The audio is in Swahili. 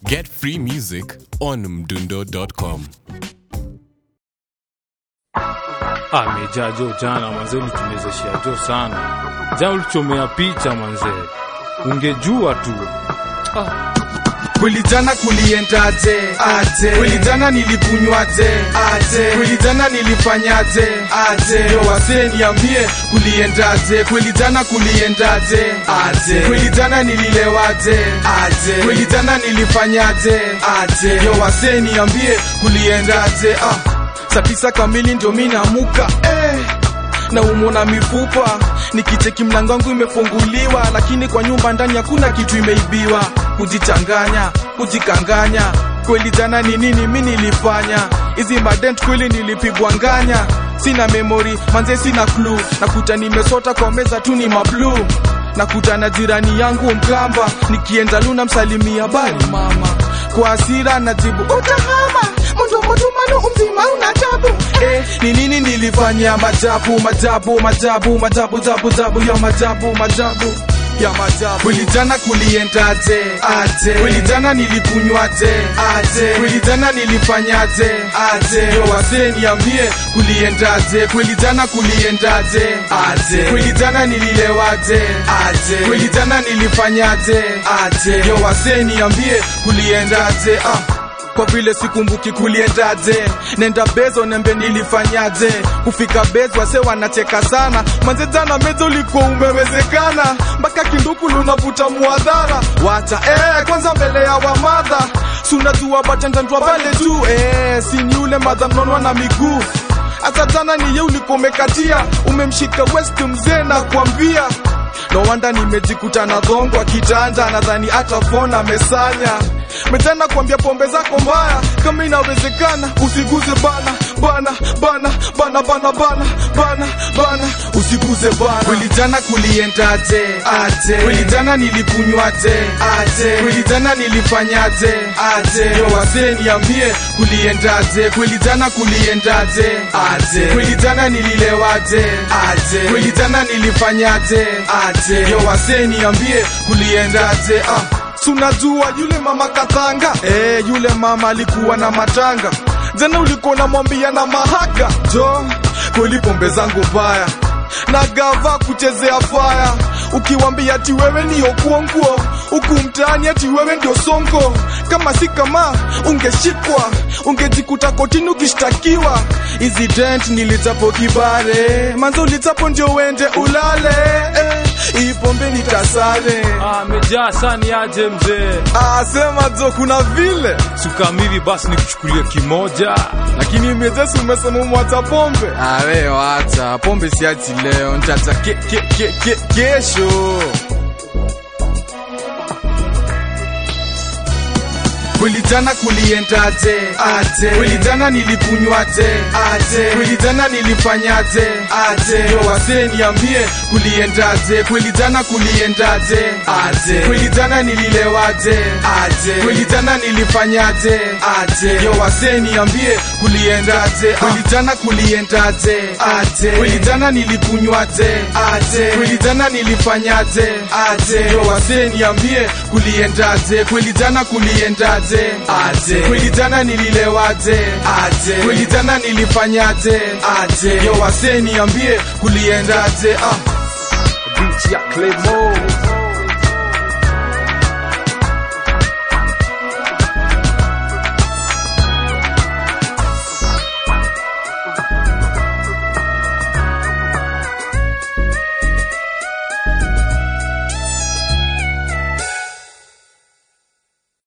Get free music on mdundo.com. amejaa jo jana manzee, ulitumezeshea jo sana jana, ulichomea picha manzee, ungejua tu Kweli jana kuliendaje? Aje. Kweli jana nilikunywaje? Aje. Kweli jana nilifanyaje? Aje. Yo wasee niambie kuliendaje? Kweli jana kuliendaje? Aje. Kweli jana nililewaje? Aje. Kweli jana nilifanyaje? Aje. Yo wasee niambie kuliendaje? Ah. Saa tisa kamili ndio mimi naamuka eh na umona mifupa nikicheki mlango wangu imefunguliwa lakini kwa nyumba ndani hakuna kitu imeibiwa kujichanganya kujikanganya kweli jana ni nini mi nilifanya hizi madent kweli nilipigwa nganya sina memori manze sina klu nakuta nimesota kwa meza tu ni mablu nakuta na jirani yangu mkamba nikienda luna msalimia bali mama kwa asira najibu utahama mundu mutumanu umzima una tabu eh, ni nini nilifanya majabu majabu majabu majabu jabu jabu ya majabu majabu ya majabu kweli jana kuliendaje aje kweli jana nilikunywaje aje kweli jana nilifanyaje aje yo wasee niambie kuliendaje kweli jana kuliendaje aje kweli jana nililewaje aje kweli jana nilifanyaje aje yo wasee niambie kuliendaje ah kwa vile sikumbuki kuliendaje nenda bezo nembe nilifanyaje kufika bezo wase wanacheka sana manze jana mezo ulikuwa umewezekana mpaka kinduku lunavuta muadhara wacha eh, kwanza mbele ya wamadha sunajua batendandwa pale juu eh, sini yule madha mnonwa na miguu hata jana niye ulikuwa umekatia umemshika west mzee na kuambia no wanda nimejikuta na dhongo kitanda nadhani hata fona amesanya metena kuambia pombe zako mbaya kama inawezekana usiguze bana bana bana bana bana bana bana bana usiguze bana kweli jana kuliendaje aje kweli jana nilikunywaje aje kweli jana nilifanyaje aje yo wasee niambie kuliendaje kweli jana kuliendaje aje kweli jana nililewaje aje kweli jana nilifanyaje aje yo wasee niambie kuliendaje ah sunajua yule mama katanga eh, yule mama alikuwa na matanga jana ulikuwa unamwambia na mahaka jo kweli pombe zangu mbaya na gava kuchezea faya ukiwambia ati wewe ni okuonguo huku mtaani ati wewe ndio sonko kama si kama ungeshikwa ungejikuta kotini ukishtakiwa hizi dent nilitapo kibare manzo ulitapo ndio uende ulale eh, hii pombe nitasare amejaa sani aje mzee, asema jo kuna vile sukamili basi nikuchukulie kimoja lakini mezesi umesema umwacha pombe awe wacha pombe siachi leo ntacha ke, ke, ke, ke, kesho kweli jana kuliendaje aje kweli jana nilikunywaje aje kweli jana nilifanyaje aje yo wasee niambie kuliendaje kweli jana kuliendaje aje kweli jana nililewaje aje kweli jana nilifanyaje aje yo wasee niambie kuliendaje kweli jana kuliendaje aje kweli jana nilikunywaje aje kweli jana nilifanyaje aje yo wasee niambie kuliendaje kweli jana kuliendaje aje kweli jana nililewaje aje kweli jana nilifanyaje aje yo wasee niambie kuliendaje ah beach ya Claymore